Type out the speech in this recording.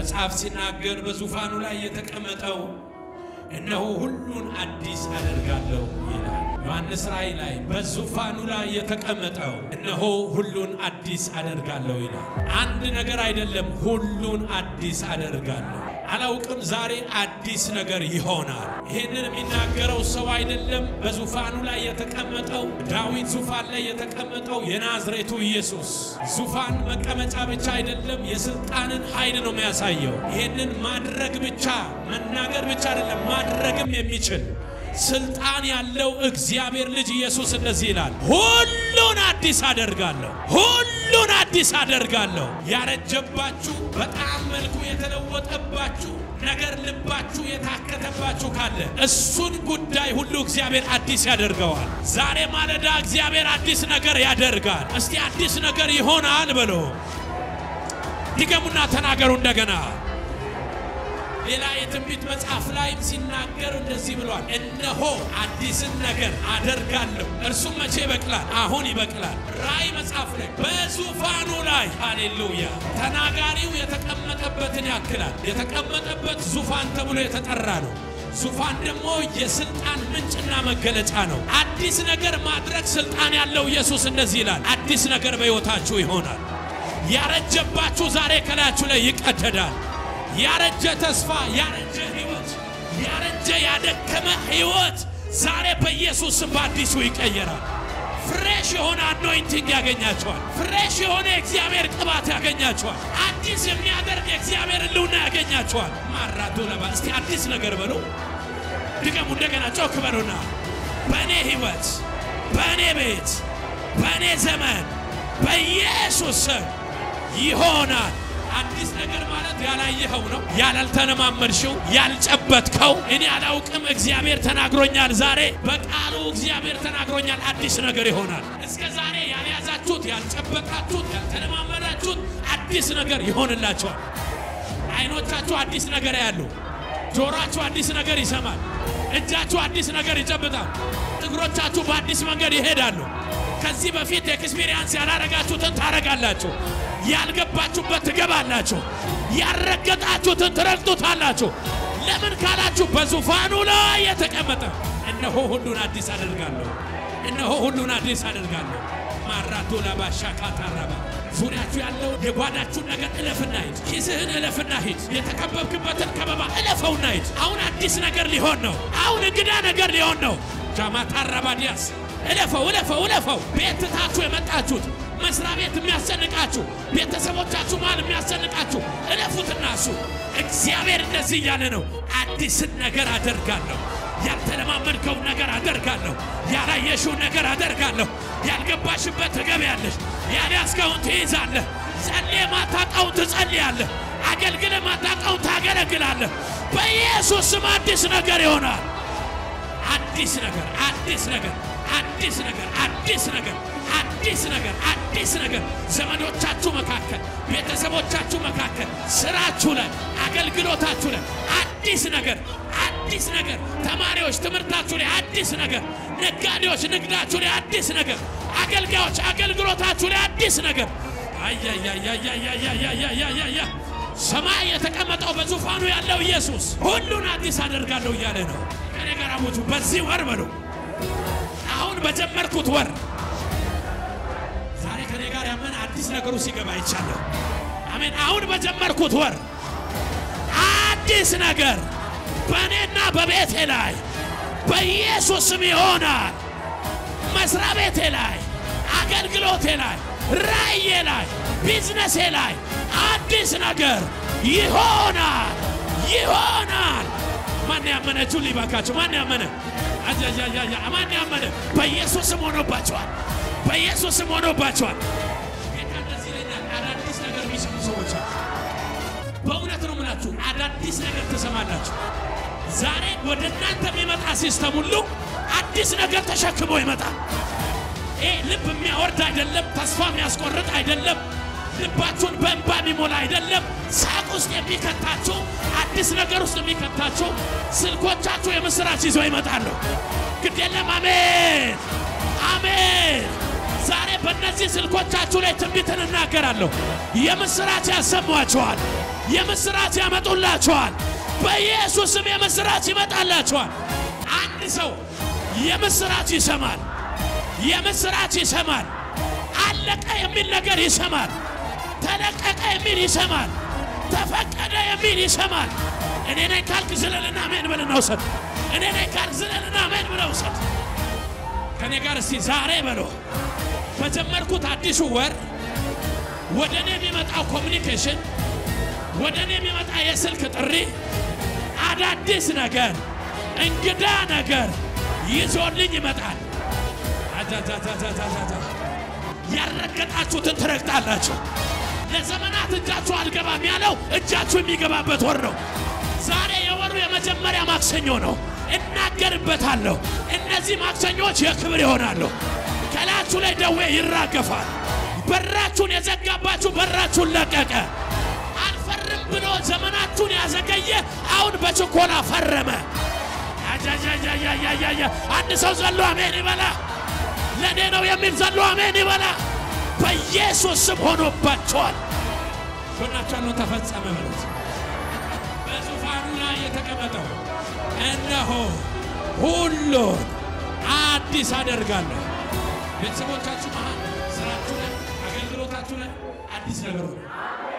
መጽሐፍ ሲናገር በዙፋኑ ላይ የተቀመጠው እነሆ ሁሉን አዲስ አደርጋለሁ ይላል። ዮሐንስ ራእይ ላይ በዙፋኑ ላይ የተቀመጠው እነሆ ሁሉን አዲስ አደርጋለሁ ይላል። አንድ ነገር አይደለም፣ ሁሉን አዲስ አደርጋለሁ። አላውቅም፣ ዛሬ አዲስ ነገር ይሆናል። ይህንን የሚናገረው ሰው አይደለም። በዙፋኑ ላይ የተቀመጠው ዳዊት ዙፋን ላይ የተቀመጠው የናዝሬቱ ኢየሱስ ዙፋን መቀመጫ ብቻ አይደለም፣ የስልጣንን ኃይል ነው የሚያሳየው። ይህንን ማድረግ ብቻ መናገር ብቻ አይደለም፣ ማድረግም የሚችል ስልጣን ያለው እግዚአብሔር ልጅ ኢየሱስ እንደዚህ ይላል፣ ሁሉን አዲስ አደርጋለሁ፣ ሁሉን አዲስ አደርጋለሁ። ያረጀባችሁ በጣም መልኩ የተለወጠባችሁ ነገር ልባችሁ የታከተባችሁ ካለ እሱን ጉዳይ ሁሉ እግዚአብሔር አዲስ ያደርገዋል። ዛሬ ማለዳ እግዚአብሔር አዲስ ነገር ያደርጋል። እስቲ አዲስ ነገር ይሆናል በሎ ድገሙና ተናገሩ እንደገና። ሌላ የትንቢት መጽሐፍ ላይም ሲናገር እንደዚህ ብሏል፣ እነሆ አዲስን ነገር አደርጋለሁ፣ እርሱም መቼ ይበቅላል? አሁን ይበቅላል። ራእይ መጽሐፍ ላይ በዙፋኑ ላይ ሃሌሉያ፣ ተናጋሪው የተቀመጠበትን ያክላል። የተቀመጠበት ዙፋን ተብሎ የተጠራ ነው። ዙፋን ደግሞ የስልጣን ምንጭና መገለጫ ነው። አዲስ ነገር ማድረግ ስልጣን ያለው ኢየሱስ እንደዚህ ይላል፣ አዲስ ነገር በሕይወታችሁ ይሆናል። ያረጀባችሁ ዛሬ ከላያችሁ ላይ ይቀደዳል። ያረጀ ተስፋ፣ ያረጀ ህይወት፣ ያረጀ ያደከመ ህይወት ዛሬ በኢየሱስ ስም በአዲሱ ይቀየራል። ፍሬሽ የሆነ አኖይንቲንግ ያገኛቸዋል። ፍሬሽ የሆነ የእግዚአብሔር ቅባት ያገኛቸዋል። አዲስ የሚያደርግ የእግዚአብሔር ህልውና ያገኛቸዋል። ማራቶ ለባ እስቲ አዲስ ነገር በሉ። ድገሙ እንደገና ጮክ በሉና በእኔ ህይወት፣ በእኔ ቤት፣ በእኔ ዘመን በኢየሱስ ስም ይሆናል። አዲስ ነገር ማለት ያላየኸው ነው፣ ያላልተለማመድሽው፣ ያልጨበጥከው። እኔ አላውቅም፣ እግዚአብሔር ተናግሮኛል። ዛሬ በቃሉ እግዚአብሔር ተናግሮኛል። አዲስ ነገር ይሆናል። እስከ ዛሬ ያልያዛችሁት፣ ያልጨበጣችሁት፣ ያልተለማመዳችሁት አዲስ ነገር ይሆንላቸዋል። አይኖቻችሁ አዲስ ነገር ያሉ፣ ጆሮአችሁ አዲስ ነገር ይሰማል፣ እጃችሁ አዲስ ነገር ይጨብጣል፣ እግሮቻችሁ በአዲስ መንገድ ይሄዳሉ። ከዚህ በፊት ኤክስፒሪየንስ ያላረጋችሁትን ታረጋላችሁ። ያልገባችሁበት ትገባላችሁ። ያልረገጣችሁትን ትረግጡታላችሁ። ለምን ካላችሁ በዙፋኑ ላይ የተቀመጠ እነሆ ሁሉን አዲስ አደርጋለሁ፣ እነሆ ሁሉን አዲስ አደርጋለሁ። ማራቶ ላባሻ ካታራባ ዙሪያችሁ ያለው የጓዳችሁን ነገር እለፍና ሂድ። ኪስህን እለፍና ሂድ። የተከበብክበትን ከበባ እለፈውና ሂድ። አሁን አዲስ ነገር ሊሆን ነው። አሁን እንግዳ ነገር ሊሆን ነው። ጃማታራባ ዲያስ እለፈው፣ እለፈው፣ እለፈው። ቤት ትታችሁ የመጣችሁት መስሪያ ቤት የሚያስጨንቃችሁ ቤተሰቦቻችሁ መሃል የሚያስጨንቃችሁ እለፉትና እሱ እግዚአብሔር እንደዚህ እያለ ነው። አዲስን ነገር አደርጋለሁ። ያልተለማመድከውን ነገር አደርጋለሁ። ያላየሽውን ነገር አደርጋለሁ። ያልገባሽበት ትገቢያለሽ። ያልያዝከውን ትይዛለህ። ጸልየ ማታውቀውን ትጸልያለህ። አገልግለ ማታውቀውን ታገለግላለህ። በኢየሱስ ስም አዲስ ነገር ይሆናል። አዲስ ነገር፣ አዲስ ነገር፣ አዲስ ነገር፣ አዲስ ነገር አዲስ ነገር አዲስ ነገር ዘመዶቻችሁ መካከል፣ ቤተሰቦቻችሁ መካከል፣ ስራችሁ ላይ፣ አገልግሎታችሁ ላይ አዲስ ነገር አዲስ ነገር ተማሪዎች ትምህርታችሁ ላይ አዲስ ነገር፣ ነጋዴዎች ንግዳችሁ ላይ አዲስ ነገር፣ አገልጋዮች አገልግሎታችሁ ላይ አዲስ ነገር። አያያያያያያያያያ ሰማይ የተቀመጠው በዙፋኑ ያለው ኢየሱስ ሁሉን አዲስ አደርጋለሁ እያለ ነው። ከኔ ጋር አሞቱ በዚህ ወር በሉ አሁን በጀመርኩት ወር ዛሬ ከኔ ጋር ያመን አዲስ ነገሩ ሲገባ ይቻለሁ። አሜን። አሁን በጀመርኩት ወር አዲስ ነገር በእኔና በቤቴ ላይ በኢየሱስ ስም ይሆናል። መስሪያ ቤቴ ላይ፣ አገልግሎቴ ላይ፣ ራእዬ ላይ፣ ቢዝነሴ ላይ አዲስ ነገር ይሆናል ይሆናል። ማን ያመነችሁ ሊባካችሁ? ማን ያመነ? አጃጃጃጃ ማን ያመነ? በኢየሱስ ስም ሆኖባቸዋል። በኢየሱስ ስም ሆኖባቸዋል። ጌታ እንደዚህ ይለኛል። አዳዲስ ነገር የሚሰሙ ሰዎች አሉ። በእውነት ነው የምላችሁ፣ አዳዲስ ነገር ትሰማላችሁ። ዛሬ ወደ እናንተ የሚመጣ ሲስተም ሁሉ አዲስ ነገር ተሸክሞ ይመጣል። ይህ ልብ የሚያወርድ አይደለም፣ ተስፋ የሚያስቆርጥ አይደለም፣ ልባችሁን በእንባ የሚሞላ አይደለም። ሳቅ ውስጥ የሚከታችሁ አዲስ ነገር ውስጥ የሚከታችሁ ስልኮቻችሁ የምስራች ይዘው ይመጣሉ። ግድ የለም። አሜን አሜን። ዛሬ በእነዚህ ስልኮቻችሁ ላይ ትንቢትን እናገራለሁ። የምስራች ያሰሟችኋል። የምስራች ያመጡላችኋል። በኢየሱስም የምስራች ይመጣላችኋል። አንድ ሰው የምስራች ይሰማል። የምስራች ይሰማል። አለቀ የሚል ነገር ይሰማል። ተለቀቀ የሚል ይሰማል። ተፈቀደ የሚል ይሰማል። እኔ ነኝ ካልክ ዝለልና አሜን ብለህ ውሰድ። እኔ ነኝ ካልክ ዝለልና አሜን ብለህ ውሰድ። ከኔ ጋር እስቲ ዛሬ በሎ በጀመርኩት አዲሱ ወር ወደ እኔ የሚመጣው ኮሚኒኬሽን፣ ወደ እኔ የሚመጣ የስልክ ጥሪ አዳዲስ ነገር፣ እንግዳ ነገር ይዞልኝ ይመጣል። አጃጃጃጃጃጃ ያልረገጣችሁትን ትረግጣላችሁ። ለዘመናት እጃችሁ አልገባም ያለው እጃችሁ የሚገባበት ወር ነው። ዛሬ የወሩ የመጀመሪያ ማክሰኞ ነው። እናገርበታለሁ። እነዚህ ማክሰኞች የክብር ይሆናሉ። ከላያችሁ ላይ ደዌ ይራገፋል። በራችሁን የዘጋባችሁ በራችሁን ለቀቀ። አልፈርም ብሎ ዘመናችሁን ያዘገየ አሁን በችኮላ ፈረመ። አጃጃጃጃጃጃ አንድ ሰው ዘሎ አሜን ይበላ። ለእኔ ነው የሚል ዘሎ አሜን ይበላ። በኢየሱስ ስም ሆኖባቸዋል። ጎናቸውን ተፈጸመ በሉት። በዙፋኑ ላይ የተቀመጠው እነሆ ሁሉን አዲስ አደርጋለሁ። ቤተሰቦቻችሁ መሃል፣ ስራችሁ ላይ፣ አገልግሎታችሁ ላይ አዲስ ነገር ሆነ።